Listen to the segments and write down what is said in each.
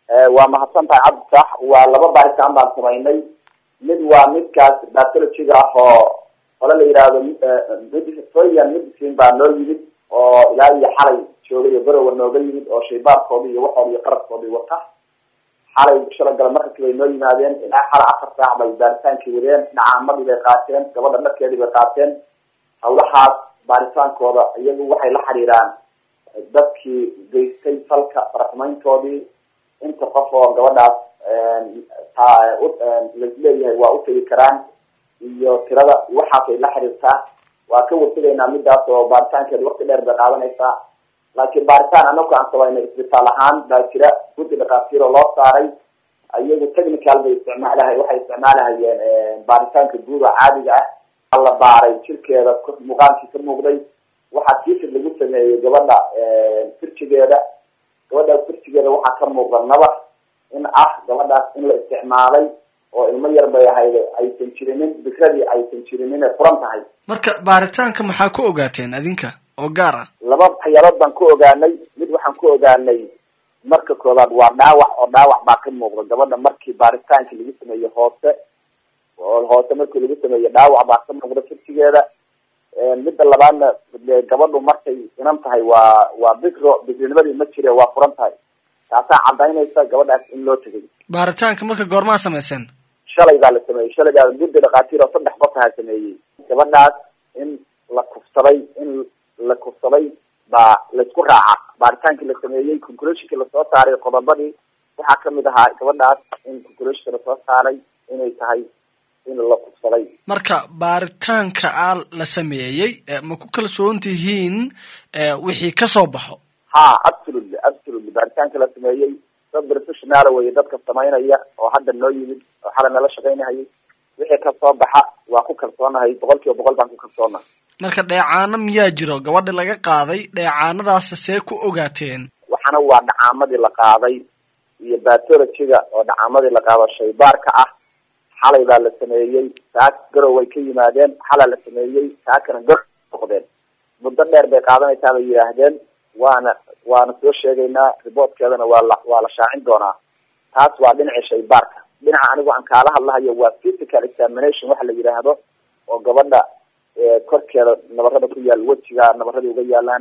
waa mahadsan tahay cabdisax waa laba baaritaan baan samaynay mid waa midkaas batologiga ah oo hole la yidhaahdo soyan medicine baa noo yimid oo ilaa iyo xalay joogay oo garowa nooga yimid oo shaybaarkoodi iyo waxooda iyo qarabkoodii wata xalay shala gala markasi bay noo yimaadeen ilaa xalay afar saac bay baaritaankii wadeen dhacaamadii bay qaateen gabadha dharkeedii bay qaateen hawlahaas baaritaankooda iyagu waxay la xiriiraan dadkii geystay falka faraxumayntoodii inta qof oo gabadhaas lasleeyahay waa utegi karaan iyo tirada waxaasay la xiriirtaa waa ka wartegaynaa midaas oo baaritaankeeda wakti dheer bay qaadanaysaa laakiin baaritaan anaku aan sabayna isbitaal ahaan baa jira guddi dhakhaatiir oo loo saaray iyagu technical bay isticmaalahay waxay isticmaalahayeen baaritaanka guud oo caadiga ah la baaray jirkeeda muuqaalkii ka muuqday waxaa tiisid lagu sameeyey gabadha firjigeeda gabadhaas firjigeeda waxaa ka muuqda nabar in ah gabadhaas in la isticmaalay oo ilmo yar bay ahayd aysan jirinin fikradii aysan jirinin ay furan tahay marka baaritaanka maxaa ku ogaateen adinka oo gaar ah laba waxyaalood baan ku ogaanay mid waxaan ku ogaanay marka koobaad waa dhaawac oo dhaawac baa ka muuqda gabadha markii baaritaanka lagu sameeyey hoose oo hoose markii lagu sameeyey dhaawac baa ka muuqda firjigeeda midda labaadna gabadhu markay inan tahay waa waa bikro bikrinimadii ma jire waa furan tahay taasaa cadaynaysa gabadhaas in loo tegay baaritaanka marka goormaa samayseen shalay baa la sameeyey shalay baa guddi dhakhaatiir oo saddex qof ahaa sameeyey gabadhaas in la kufsaday in la kufsaday baa laisku raaca baaritaankii la sameeyey conclusionkii lasoo saaray qodobadii waxaa kamid ahaa gabadhaas in conclusionka lasoo saaray inay tahay in la kufsaday marka baaritaanka a la sameeyey ma ku kalsoon tihiin wixii kasoo baxo ha absolutely absolutely baaritaanka la sameeyey dad professional wey dadka samaynaya oo hadda noo yimid oo xalay nala shaqaynahayay wixii kasoo baxa waa ku kalsoonahay boqol kiiba boqol baan ku kalsoonahay marka dheecaano miyaa jiro gabadha laga qaaday dheecaanadaas see ku ogaateen waxana waa dhacaamadii la qaaday iyo batologiga oo dhacaamadii la qaado shaybaarka ah xalay baa la sameeyey saa garow way ka yimaadeen xalaa la sameeyey saakana gar noqdeen muddo dheer bay qaadanaysaa bay yidhaahdeen waana waana soo sheegaynaa riboortkeedana waa la waa la shaacin doonaa taas waa dhinaca shaybaarka dhinaca anigu aan kaala hadlahayo waa physical examination waxa la yidhaahdo oo gabadha korkeeda nabarada ku yaal wejiga nabarada uga yaalaan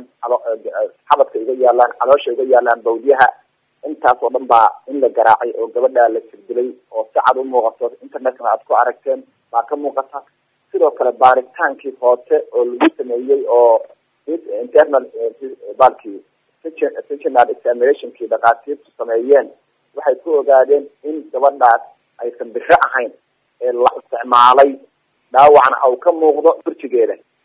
xabadka uga yaalaan caloosha uga yaalaan bawdyaha intaas oo dhan baa in la garaacay oo gabadha la sirdilay oo si cad u muuqato internetkana aad ku aragteen baa ka muuqata sidoo kale baaritaankii hoose oo lagu sameeyey oo internal balkii sectional examinationkii dhakhaatiirtu sameeyeen waxay ku ogaadeen in gabadhaas aysan biro ahayn ee la isticmaalay dhaawacna au ka muuqdo burjigeeda